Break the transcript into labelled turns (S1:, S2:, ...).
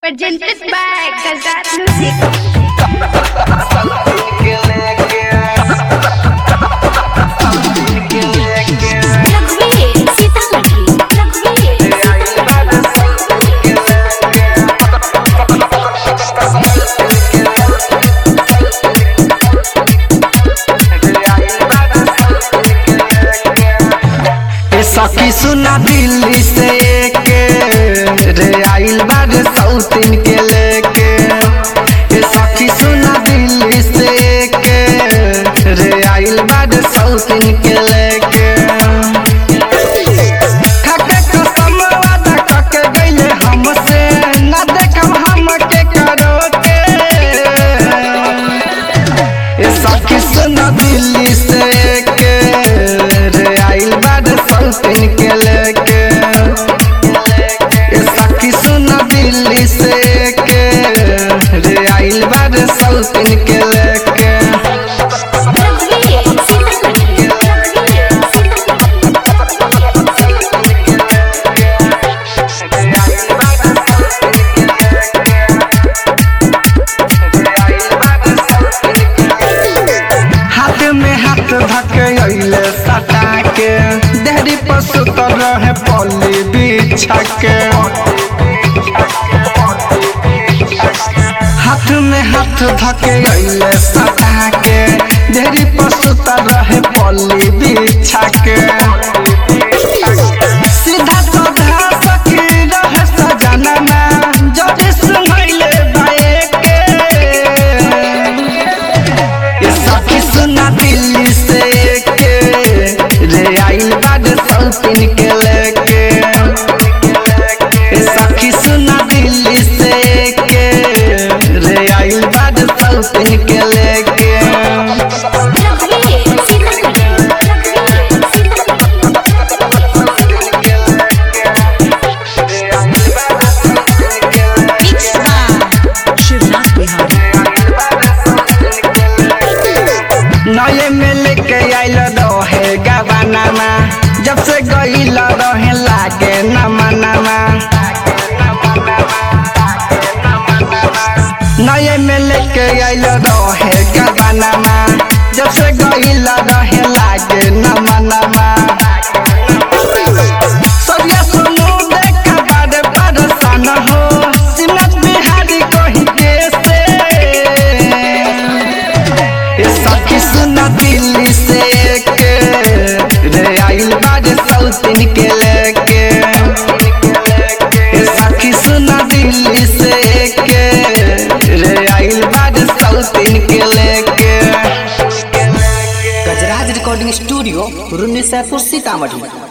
S1: Presented by Gazat Music. रघुवीर सीतामढ़ी रघुवीर
S2: ए सखी सुना दिल्ली से के रे आइल बार सौतीन के लेके ए सखी सुना दिल्ली से के रे आइल बार सौतीन के लेके खाके कसम वादा कके गइले हमसे ना देखम हम के करो के ए सखी सुना दिल्ली से के रे आइल बाद सौतीन के लेके ए सखी सुना दिल्ली से के रे आइल बाद सौतीन के लेके
S1: रघुवीर सीतामढ़ी रघुवीर
S2: हाथ में हाथ धके अइले सटा के देहरी पर सुतर रहे पल्ली बिछा के हाथ में हाथ धके अइले सटा के देहरी पर सुतर रहे पल्ली बिछा के सीधा साधा सखी रहे सजना ना जदि सुनैले बाए के ये सखी सुना दिल्ली से के रे आइल बाद सौतीन के लेके ये सखी सुना दिल्ली से के रे आइल बाद सौतीन के लेके
S1: रघुवीर सीतामढ़ी रघुवीर सीतामढ़ी
S3: शिवनाथ बिहारी
S2: नए में लेके आइल रहे गवानामा जब से गइल रहे लागे नमनामा नए में लेके आइल रहे गवानामा जब से गइल रहे लागे नमनामा सरिया सुनो देखा बारे परेशान हो सिमरत बिहारी कहीं के से ये सखी सुना दिल्ली से के रे आइल बाद सौतीन के लेके ये सखी सुना दिल्ली से के रे आइल बाद सौतीन के लेके
S3: गजराज रिकॉर्डिंग स्टूडियो रुन्नी सैदपुर सीतामढ़ी